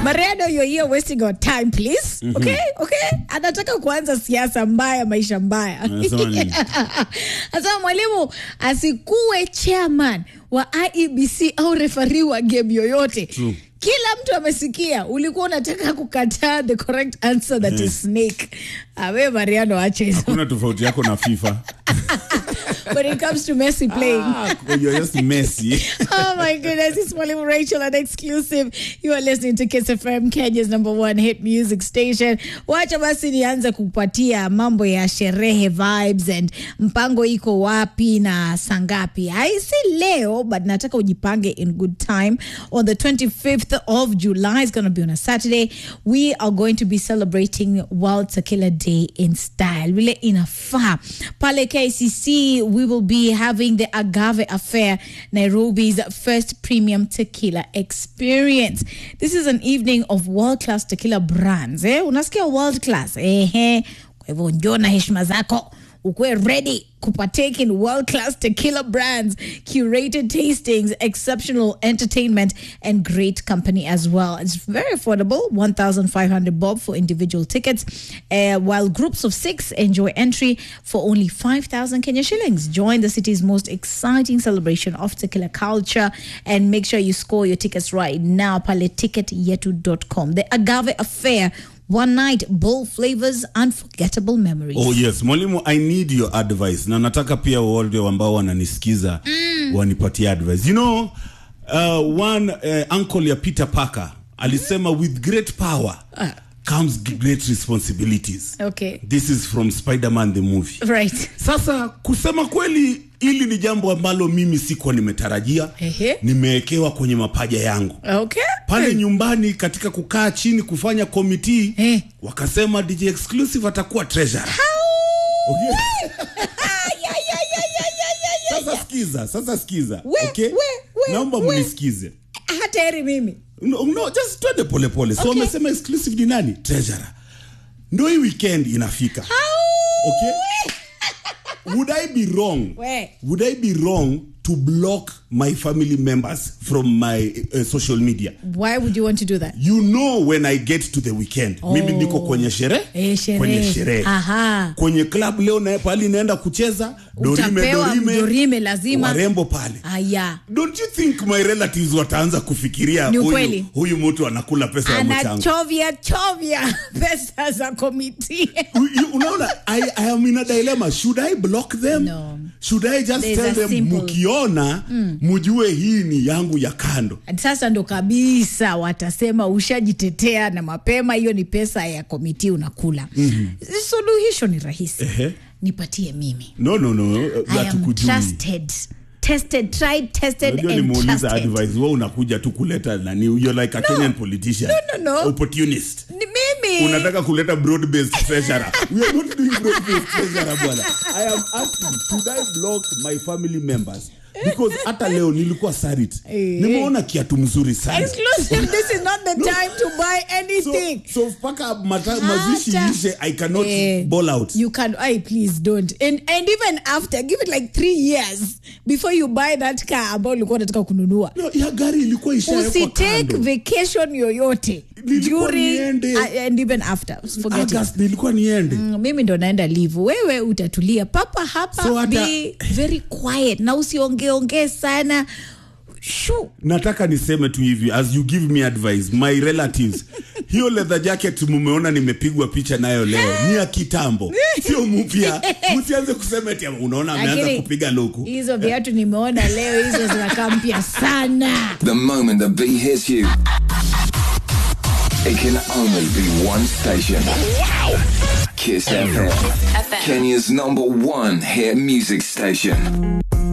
Mariano, you're here wasting our time please. Okay? Okay? Anataka kuanza siasa mbaya, maisha mbaya. Anasema nini? Anasema mwalimu asikuwe chairman wa IEBC au refari wa game yoyote. True. Kila mtu amesikia ulikuwa unataka kukataa the correct answer that is snake. Awe Mariano ache hizo. kuna tofauti yako na fifa When it comes to Messi playing. Ah, you're just messy oh my goodness, it's Mwalimu Rachel and exclusive. You are listening to Kiss FM, Kenya's number one hit music station. Wacha basi nianze kupatia mambo ya sherehe vibes and mpango iko wapi na sangapi. Haisi leo, but nataka ujipange in good time. On the 25th of July, it's going to be on a Saturday. We are going to be celebrating World Tequila Day in style. Vile inafaa. Pale KCC, we will be having the Agave Affair, Nairobi's first premium tequila experience. This is an evening of world-class tequila brands. Eh? Unasikia world class. Ehe. Kwa hivyo njoo na heshima zako ukuwe ready kupartake in world class tequila brands, curated tastings, exceptional entertainment, and great company as well. It's very affordable 1,500 bob for individual tickets, uh, while groups of six enjoy entry for only 5,000 Kenya shillings. Join the city's most exciting celebration of tequila culture and make sure you score your tickets right now. Paleticketyetu.com. The Agave Affair. One night, bold flavors, unforgettable memories. oh yes mwalimu i need your advice na nataka pia wale ambao wananisikiza wanipatie advice you know uh, one uh, uncle ya peter parker alisema with great power comes great responsibilities Okay. this is from spider-man the movie Right. sasa kusema kweli hili ni jambo ambalo mimi sikuwa nimetarajia Ehe. nimewekewa kwenye mapaja yangu Okay. pale nyumbani katika kukaa chini kufanya komiti Eh. wakasema dj exclusive atakuwa treasurer okay? Ya, ya, ya, ya, ya, ya, ya. sasa sikiza sasa sikiza We, okay? we, we, naomba we. mnisikize hata heri mimi no, no, just twende polepole so Okay. wamesema exclusive ni nani treasurer ndo hii weekend inafika okay? would i be wrong We. would i be wrong to block my family members from my uh, social media why would you want to do that you know when i get to the weekend oh. mimi niko kwenye sherehe Eh, sherehe. kwenye sherehe Aha. kwenye club leo na pali naenda kucheza dorime Utapewa dorime, dorime lazima. warembo pale aya don't you think my relatives wataanza kufikiria Ni huyu, ukweli. huyu mtu anakula pesa ya mchango anachovya chovya pesa za komiti You- you- unaona I, I am in a dilemma should i block them No. should i just There's tell a them simple- mukiona mujue hii ni yangu ya kando sasa ndo kabisa watasema ushajitetea na mapema hiyo ni pesa ya komiti unakula mm-hmm. suluhisho ni rahisi Ehe. nipatie mimi no no no I am hatukujui trusted tested tried tested Unajua and nimeuliza trusted advice wewe unakuja tu kuleta nani you're like a Kenyan politician No, no, no. opportunist ni mimi unataka kuleta broad based treasurer we are not doing broad based treasurer bwana i am asking should i block my family members because hata leo nilikuwa sarit Eh. nimeona kiatu mzuri sana exclusive this is not the time to buy so, anything so mpaka mata- mazishi Hata- ishe i cannot Eh, ball out You can, I please don't. And and even after, give it like three years before you buy that car ambao ulikuwa unataka kununua. no, ya gari ilikuwa ishawekwa Usitake kando vacation yoyote Nilikuwa during niende. uh, and even after. Forget it. August nilikuwa niende Mm, mimi ndo naenda live wewe utatulia papa hapa So hata- be very quiet na usiongeongee sana Shoo. nataka niseme tu hivi as you give me advice my relatives hiyo leather jacket mumeona nimepigwa picha nayo leo ni ya kitambo sio mpya msianze kusema eti unaona ameanza Lakini kupiga luku hizo viatu nimeona leo hizo zinakaa mpya sana The moment the beat hits you, it can only be one station. Wow! Kiss FM. Kenya's number one hit music station.